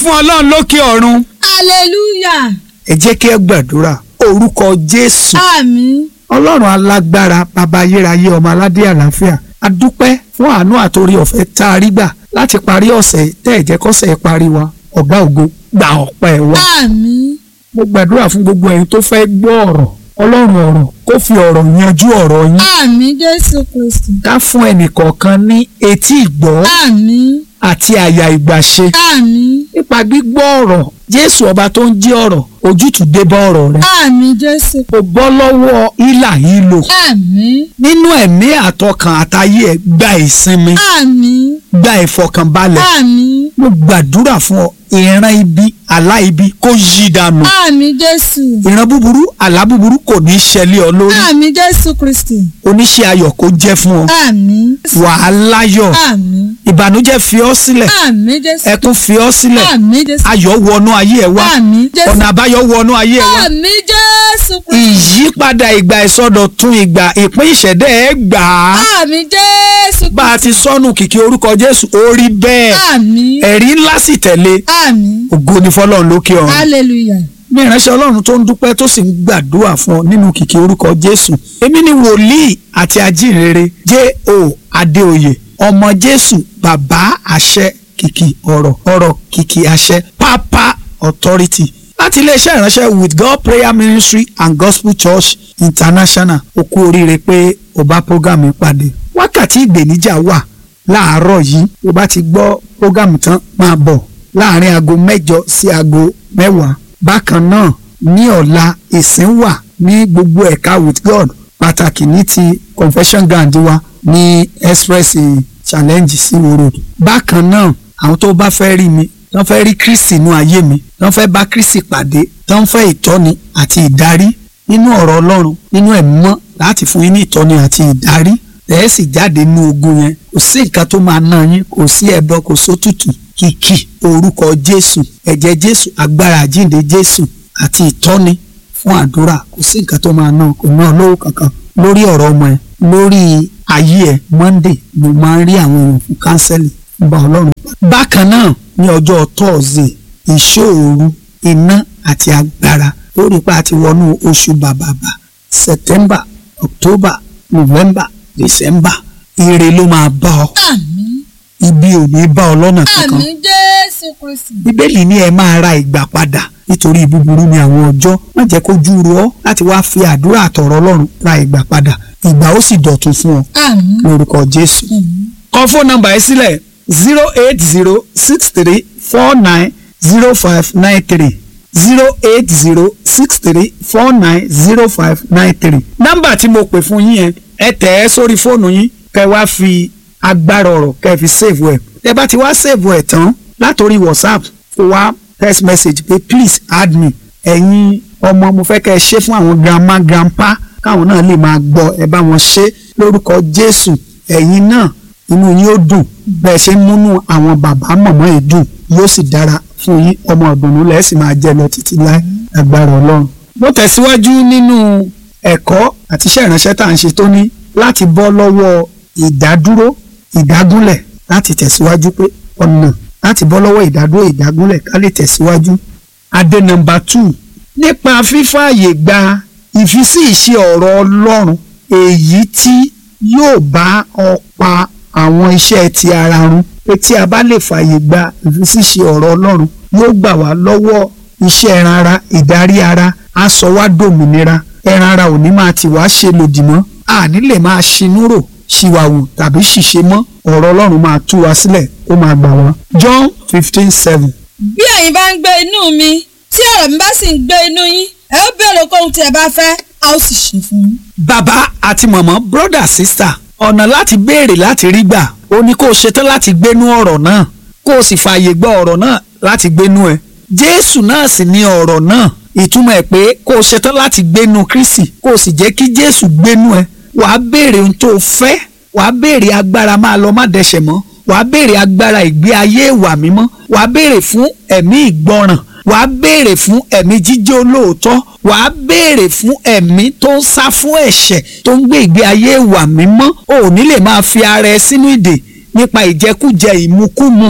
fún ọlọ́run lókè ọ̀run. hallelujah ẹ jẹ́ kí ẹ gbàdúrà orúkọ jésù àmín ọlọ́run alágbára bàbá ayérayé ọmọ aládé àlàáfíà a dúpẹ́ fún àánú àtòrí ọ̀fẹ́ tá a rí gbà láti parí ọ̀sẹ̀ tẹ́ ẹ̀ jẹ́ kọ́sẹ̀ parí wa ọ̀gá ògo gba ọpẹ́ wa. àmín mo gbàdúrà fún gbogbo ẹ̀yin tó fẹ́ gbọ́ ọ̀rọ̀ ọlọ́run ọ̀rọ̀ kó fi ọ̀rọ̀ yanjú ọ̀rọ̀ yín àmín jésù kristi ká fún ẹnìkọ̀ọ̀kan ní etí ìgbọ́ àmín àti àyà ìgbàṣe àmín nípa gbígbọ́ ọ̀rọ̀ jésù ọba tó ń jí ọ̀rọ̀ ojútùú dé bá ọ̀rọ̀ rẹ àmín jésù kò bọ́ lọ́wọ́ ìlà ìlò àmín nínú ẹ̀mí àtọkàn àtayé ẹ̀ gba ìsinmi àmín gba ìfọkànbalẹ̀ àmín mo gbàdúrà fún ọ ìran ibi àlá ibi kó yí dànù àmín jésù ìran búburú àlá búburú kò ní í ṣẹlẹ̀ ọ lórí àmín jésù kristi oníṣẹ́ ayọ̀ kó jẹ́ fún ọ àmín wàá láyọ̀ àmín ìbànújẹ́ fi ọ́ sílẹ̀ àmín jésù ẹkún fi ọ́ sílẹ̀ àmín jésù ayọ̀ wọnú ayé ẹ wá àmín jésù ọ̀nà àbáyọ wọnú ayé ẹ wá àmín jésù kristi ìyípadà ìgbà ìsọdọ̀tun ìgbà ìpín ìṣẹ̀dẹ̀ ẹ gbà á àmín jésù bá a ti sọnù kìkì orúkọ Jésù ó rí bẹ́ẹ̀ àmín ẹ̀rí ńlá sì tẹ̀lé àmín ògo ni fọlọ́run lókè ọ̀run hallelujah ní ìránṣẹ́ ọlọ́run tó ń dúpẹ́ tó sì ń gbàdúrà fún ọ nínú kìkì orúkọ jésù èmi ni wòlíì àti ajínrere J.O. Adéoyè ọmọ jésù bàbá àṣẹ kìkì ọ̀rọ̀ ọ̀rọ̀ kìkì àṣẹ pápá authority láti iléeṣẹ́ ìránṣẹ́ with God prayer ministry and gospel church international ó kú oríire pé ó bá program yìí pàdé wákàtí ìgbèníjà wà láàárọ̀ yìí ó bá ti gbọ́ program tán máa bọ̀ láàrin aago mẹ́jọ sí aago mẹ́wàá bákan náà ní ọ̀la ìsìn wà ní gbogbo ẹ̀ka with God pàtàkì ní ti confession ground wa ní express challenge sí wo road bákan náà àwọn tó bá fẹ́ rí mi tán fẹ́ rí Kristi inú ayé mi tán fẹ́ bá Kristi pàdé tán fẹ́ ìtọ́ni àti ìdarí nínú ọ̀rọ̀ Ọlọ́run nínú ẹ̀mí mọ́ láti fún yín ní ìtọ́ni àti ìdarí ẹ̀ sì jáde nínú ogun yẹn kò sí nǹkan tó máa ná yín kò sí ẹbọ kò sótùtù kìkì orúkọ Jésù ẹ̀jẹ̀ Jésù agbára àjíǹde Jésù àti ìtọ́ni fún àdúrà kò sí nǹkan tó máa ná kò ná lówó kankan lórí ọ̀rọ̀ ọmọ ẹ̀ lórí ayé ẹ̀ Monday mo máa ń rí àwọn èèyàn fún kánsẹ́lì ń bá Ọlọ́run pa. bákan náà ní ọjọ́ Thursday ìṣòro iná àti agbára lórí pa àti wọnú oṣù bàbàbà September October November December ire ló máa bá ọ àmín ibi ò ní bá ọ lọ́nà kankan àmín jésù kristi bíbélì ní ẹ máa ra ìgbà padà nítorí búburú ni àwọn ọjọ́ má jẹ́ kó júru ọ láti wá fi àdúrà àtọ̀rọ̀ ọlọ́run ra ìgbà padà ìgbà ó sì dọ̀tun fún ọ àmín lórúkọ jésù. àmín kọ fóònù nọ́mbà yìí sílẹ̀ zero eight zero six three four nine zero five nine three zero eight zero six three four nine zero five nine three. nọ́mbà tí mo pè fún yín yẹn ẹ tẹ̀ ẹ́ sórí fóònù yín kẹ́ wá fi agbára ọ̀rọ̀ kẹ́ fi save ẹ̀ tẹ́ bá ti wá save ẹ̀ tán látòrí whatsapp kó wá text message pé please add me ẹ̀yin ọmọ mo fẹ́ kẹ́ ẹ ṣe fún àwọn grandma grandpa káwọn náà lè máa gbọ́ ẹ bá wọn ṣe lórúkọ jésù ẹ̀yin náà inú yín ó dùn bẹ́ẹ̀ ṣe ń múnú àwọn bàbá mọ̀mọ́ yìí dùn yóò sì dára fún yín ọmọ ọ̀dùnnú lẹ́ẹ̀ sì máa jẹ lọ títí láì agbára ọlọ́run. mo tẹ̀síwájú nínú ẹ̀kọ́ àti iṣẹ́ ìránṣẹ́ tá à ń ṣe tó ní láti bọ́ lọ́wọ́ ìdádúró ìdágúnlẹ̀ láti tẹ̀síwájú pé ọ̀nà láti bọ́ lọ́wọ́ ìdádúró ìdágúnlẹ̀ ká lè tẹ̀síwájú. adé nọ́mbà two nípa fífààyè gba ìfisí ìṣe ọ̀rọ̀ ọlọ́run èyí tí yóò bá ọ pa àwọn iṣẹ́ ti ara run pé tí a bá lè fààyè gba ìfisíṣe ọ̀rọ̀ ọlọ́run yóò gbà wá lọ́wọ́ iṣẹ́ ẹran ara ìdarí ara á sọ wá dòmìnira ẹran ara ò ní máa tì wá ṣe lòdì mọ́ àní lè máa ṣinú rò ṣìwàwù tàbí ṣìṣe mọ́ ọ̀rọ̀ ọlọ́run máa tú wa sílẹ̀ ó máa gbà wá. John fifteen seven bí ẹ̀yin bá ń gbé inú mi tí ọ̀rọ̀ mi bá sì ń gbé inú yín ẹ ó béèrè kóhun tí ẹ bá fẹ́ a ó sì ṣe fún yín. bàbá àti mọ̀mọ́ brother sister ọ̀nà láti béèrè láti rí gbà ó ní kó o ṣetán láti gbénú ọ̀rọ̀ náà kó o sì fààyè gba ọ̀rọ̀ náà láti gbénú ẹ jésù náà sì ní ọ̀rọ̀ náà ìtumọ̀ ẹ̀ pé kó o ṣetán láti gbénú kristi kó o sì jẹ́ kí jésù gbénú ẹ wàá béèrè ohun tó o fẹ́ wàá béèrè agbára máa lọ má dẹ̀ṣẹ̀ mọ́ wàá béèrè agbára ìgbé ayé ìwà mímọ́ wàá béèrè fún ẹ̀mí ìgbọràn wàá béèrè fún ẹ̀mí jíjẹ́ olóòótọ́ wàá béèrè fún ẹ̀mí tó ń sá fún ẹ̀ṣẹ̀ tó ń gbé ìgbé ayé ìwà mímọ́ o ò ní lè máa fi ara ẹ sínú ìdè nípa ìjẹkújẹ ìmukúmu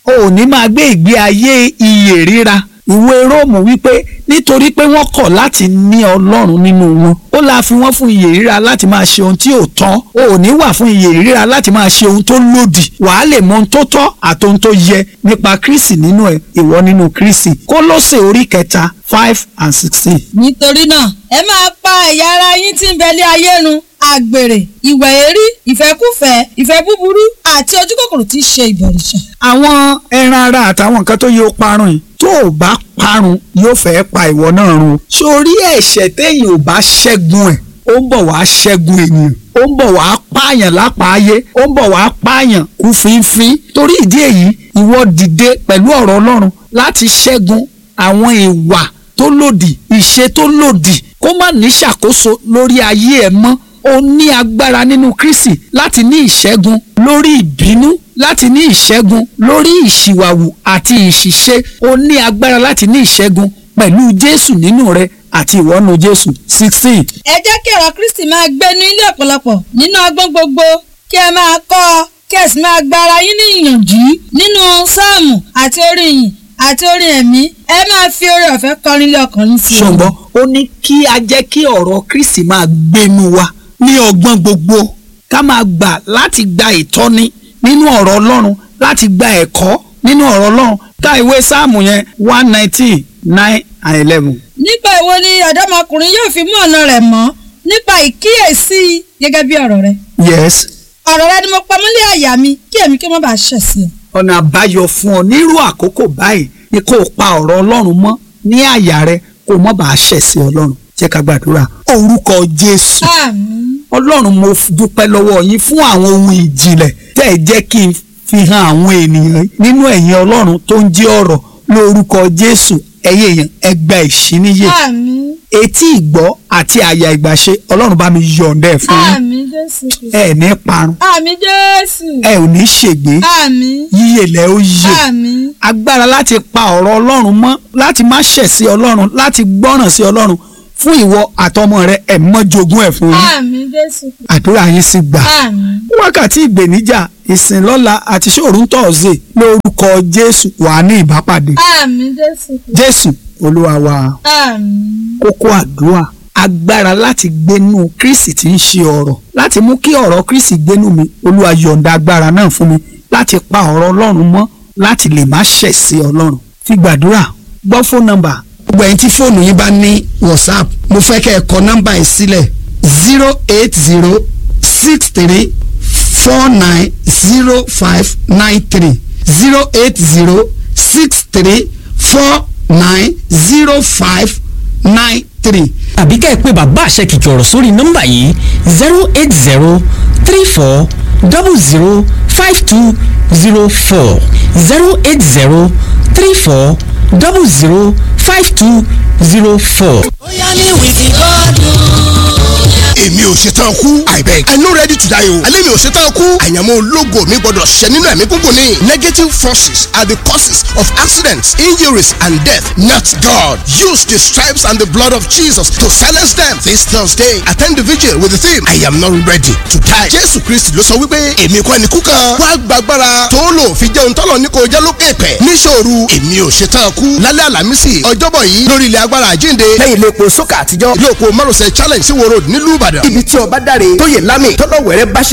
o ò ní máa gbé ìgbé ayé iyè ríra ìwé róòmù wípé nítorí pé wọ́n kọ̀ láti ní ọlọ́run nínú wọn ó la fi wọ́n fún iyè ríra láti máa ṣe ohun tí ò tọ́ o ò ní wà fún iyè ríra láti máa ṣe ohun tó lòdì wàá lè mọ ohun tó tọ́ àti ohun tó yẹ nípa kristi nínú ẹ ìwọ nínú kristi kólósè orí kẹta five and sixteen. nítorí náà ẹ máa pa ẹ̀yà ara yín tí ń bẹ lé ayé run àgbèrè ìwà èérí ìfẹ́kúfẹ̀ẹ́ ìfẹ́ búburú àti ojúkòkòrò tí í ṣe ìbọ̀rìṣà. àwọn ẹran ara àtàwọn nǹkan tó yẹ ó parun yìí tó o bá parun yóò fẹ́ pa ìwọ náà run. sórí ẹ̀ṣẹ̀ téèyàn ò bá ṣẹ́gun ẹ̀ ó ń bọ̀ wá ṣẹ́gun ènìyàn ó ń bọ̀ wá pààyàn lápáayé ó ń bọ̀ wá pààyàn kú fínfín torí ìdí èyí ìwọ dìde pẹ̀lú ọ̀rọ̀ ọlọ́run láti ṣẹ́gun àwọn ìwà tó lòdì ìṣe tó lòdì kó má ní ṣàkóso lórí ayé ẹ mọ́ o ní agbára nínú Kristi láti ní ìṣẹ́gun lórí ìbínú láti ní ìṣẹ́gun lórí ìṣìwàwù àti ìṣìṣe o ní agbára láti ní ìṣẹ́gun pẹ̀lú Jésù nínú rẹ àti ìwọ́nú Jésù sixteen. ẹ jẹ́ kí ọ̀rọ̀ Kristi máa gbé ní ilé ọ̀pọ̀lọpọ̀ nínú ọgbọ́n gbogbo kí ẹ máa kọ́ ọ kí ẹ sì máa gba ara yín ní ìyànjú nínú sáàmù àti orin ìyìn àti orin ẹ̀mí ẹ máa fi oore ọ̀fẹ́ kọrin lé ọkàn yín sí i. ṣùgbọ́n ó ní kí a jẹ́ kí ọ̀rọ̀ Kristi máa gbénu wa ní ọgbọ́n gbogbo ká máa gbà láti gba ìtọ́ni nínú ọ̀rọ̀ Ọlọ́run láti gba ẹ̀kọ́ nínú ọ̀rọ̀ Ọlọ́run ká ìwé sáàmù yẹn one nineteen nine and eleven. nígbà wo ni ọ̀dọ́mọkùnrin yóò fi mú ọ̀nà rẹ̀ mọ́ nípa ìkíyèsí gẹ́gẹ́ bí ọ̀rọ̀ rẹ. yes ọ̀rọ̀ rẹ ni mo pamọ́ lé àyà mi kí èmi kí wọ́n bá ṣẹ̀ sí ọ. ọ̀nà àbáyọ fún ọ nírú àkókò báyìí ni kó o pa ọ̀rọ̀ Ọlọ́run mọ́ ní àyà rẹ kó o mọ́ bàa ṣẹ̀ sí Ọlọ́run jẹ́ ká gbàdúrà orúkọ Jésù àmín. Ọlọ́run mo dúpẹ́ lọ́wọ́ yín fún àwọn ohun ìjìnlẹ̀ tẹ́ ẹ jẹ́ kí n fi hàn àwọn ènìyàn nínú ẹ̀yin Ọlọ́run tó ń jẹ́ ọ̀rọ̀ lórúkọ Jésù ẹ̀yin èèyàn ẹ gba ìṣíníyè àmín. etí ìgbọ́ àti àyà ìgbàṣe Ọlọ́run bá mi yọ̀ǹda ẹ̀ fún yín àmín Jésù. ẹ ní parun àmín Jésù. ẹ ò ní ṣègbé àmín. yíyè lẹ ó yè àmín. agbára láti pa ọ̀rọ̀ Ọlọ́run mọ́ láti má ṣẹ̀ sí Ọlọ́run láti gbọ́ràn sí Ọlọ́run fún ìwọ àtọmọ rẹ ẹ̀ mọ́ jogún ẹ̀ fún yín àmín Jésù. àdúrà yín sì gbà àmín. wákàtí ìgbèníjà ìsìnlọ́la àti ṣòru tọ̀ọ̀sẹ̀ lórúkọ Jésù wà ní ìbápàdé àmín Jésù. Jésù Olúwa wa àmín. kókó àdúrà agbára láti gbénú Kristi tí ń ṣe ọ̀rọ̀ láti mú kí ọ̀rọ̀ Kristi gbénú mi Olúwa yọ̀ǹda agbára náà fún mi láti pa ọ̀rọ̀ Ọlọ́run mọ́ láti lè má ṣẹ̀ sí Ọlọ́run fi gbàdúrà gbọ́ fóònù nọ́mbà gbogbo ẹ̀yin tí fóònù yín bá ní whatsapp mo fẹ́ kẹ́ ẹ kọ nọ́mbà yìí sílẹ̀ zero eight zero six three four nine zero five nine three zero eight zero six three four nine zero five nine three. tàbí kẹ́ ẹ pé bàbá àṣẹ kìkì ọ̀rọ̀ sórí nọ́mbà yìí zero eight zero three four double zero five two zero four zero eight zero three four double zero five two zero four. bóyá ní wìkì gọ́dún. èmi ò ṣetán kú i beg i no ready to die o alẹ́ mi ò ṣetán kú àyànmọ́ ológo mi gbọ́dọ̀ ṣẹ nínú ẹ̀mí gúngùn ni negative forces are the causes of accidents injuries and death not God use the stripes and the blood of Jesus to silence them this Thursday attend the vigil with the theme I am not ready to die Jésù Kristi ló sọ wípé èmi kọ́ ẹni kú kan wá gbàgbára tó lò fi jẹun tọ́lọ̀ ní kò jẹ́ lókè pẹ̀ níṣòro èmi ò ṣetán kú lálẹ́ àlàmísì ọjọ́bọ̀ yìí lórí ilẹ̀ agbára àjínde lẹ́yìn ilé epo sókà àtijọ́ ilé òpó márosẹ̀ challenge sí wo road nílùú Ìbàdàn ibi tí ọba dáre tó yẹ lámì tọ́lọ̀ wẹ̀rẹ́ bá ṣe